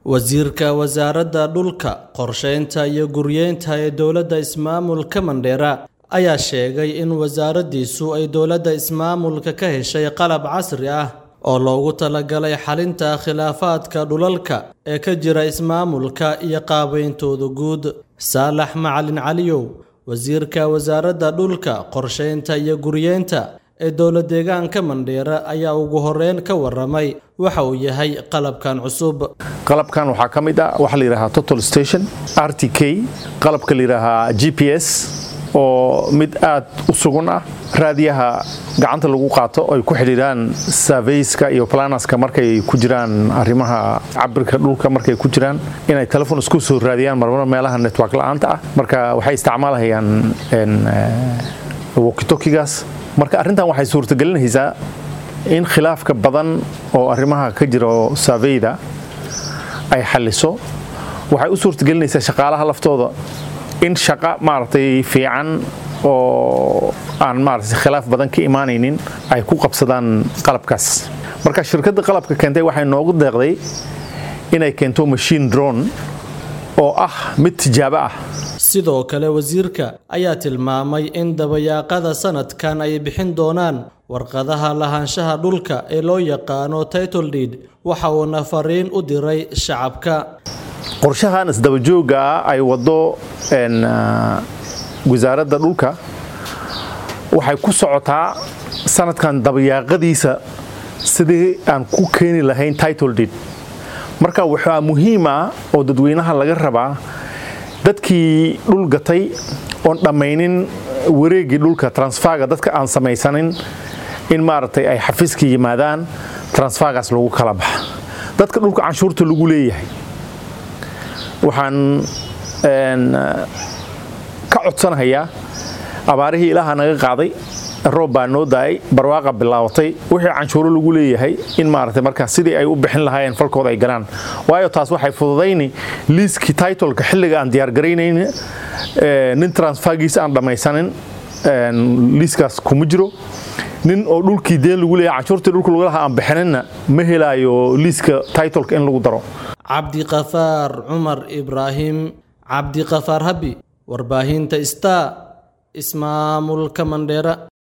wasiirka wasaaradda dhulka qorsheynta iyo guryeynta ee dowladda ismaamulka mandheera ayaa sheegay in wasaaraddiisu ay dowladda ismaamulka ka heshay qalab casri ah oo loogu talagalay xalinta khilaafaadka dhulalka ee ka jira ismaamulka iyo qaabeyntooda guud saalax macalin caliyow wasiirka wasaaradda dhulka qorsheynta iyo guryeynta ee dowlad deegaanka mandheera ayaa ugu horeyn ka waramay waxa uu yahay qalabkan cusub qalabkan waxaa ka mid ah waxa la yidhahaa total station r t k qalabka la yidhaahaa g p s oo mid aad u sugan ah raadiyaha gacanta lagu qaato ay ku xidhiidhaan surveyska iyo planaska markay ku jiraan arrimaha cabirka dhulka markay ku jiraan inay telefon isku soo raadiyaan marmar meelaha network la'aanta ah marka waxay isticmaalahayaan wokitokigaas marka arrintan waxay suurtagelinaysaa in khilaafka badan oo arrimaha ka jira surveyda ay xalliso waxay u suurtagelinaysaa shaqaalaha laftooda in shaqo maaragtay fiican oo aan maaragtay khilaaf badan ka imaanaynin ay ku qabsadaan qalabkaas marka shirkadda qalabka keentay waxay noogu deeqday inay keento machine drone oo ah mid tijaabo ah sidoo kale wasiirka ayaa tilmaamay in dabayaaqada sanadkan ay bixin doonaan warqadaha lahaanshaha dhulka ee loo yaqaano title deed waxa uuna fariin u diray shacabka qorshahan isdabajooga ah ay wado wasaaradda dhulka waxay ku socotaa sanadkan dabayaaqadiisa sidii aan ku keeni lahayn title deed marka waxaa muhiim ah oo dadweynaha laga rabaa dadkii dhul gatay oon dhammaynin wareegii dhulka transferga dadka aan samaysanin in maaragtay ay xafiiska yimaadaan transfergaas lagu kala baxa dadka dhulka canshuurta lagu leeyahay waxaan ka codsanahayaa abaarihii ilaaha naga qaaday roob baa noo daayay barwaaqa bilaabatay wixii canshuuro lagu leeyahay in maaragtay markaa sidii ay u bixin lahaayeen falkooda ay galaan waayo taas waxay fududayni liiskii titoleka xilliga aan diyaargaraynayn nin transfergiisa aan dhammaysanin liiskaas kuma jiro nin oo dhulkii deen lagu leeyahay canshuurtii dhulka lagu lahaa aan bixinina ma helaayo liiska titoleka in lagu daro cabdiqafaar cumar ibraahim cabdiqafaar habi warbaahinta star ismaamulka mandheera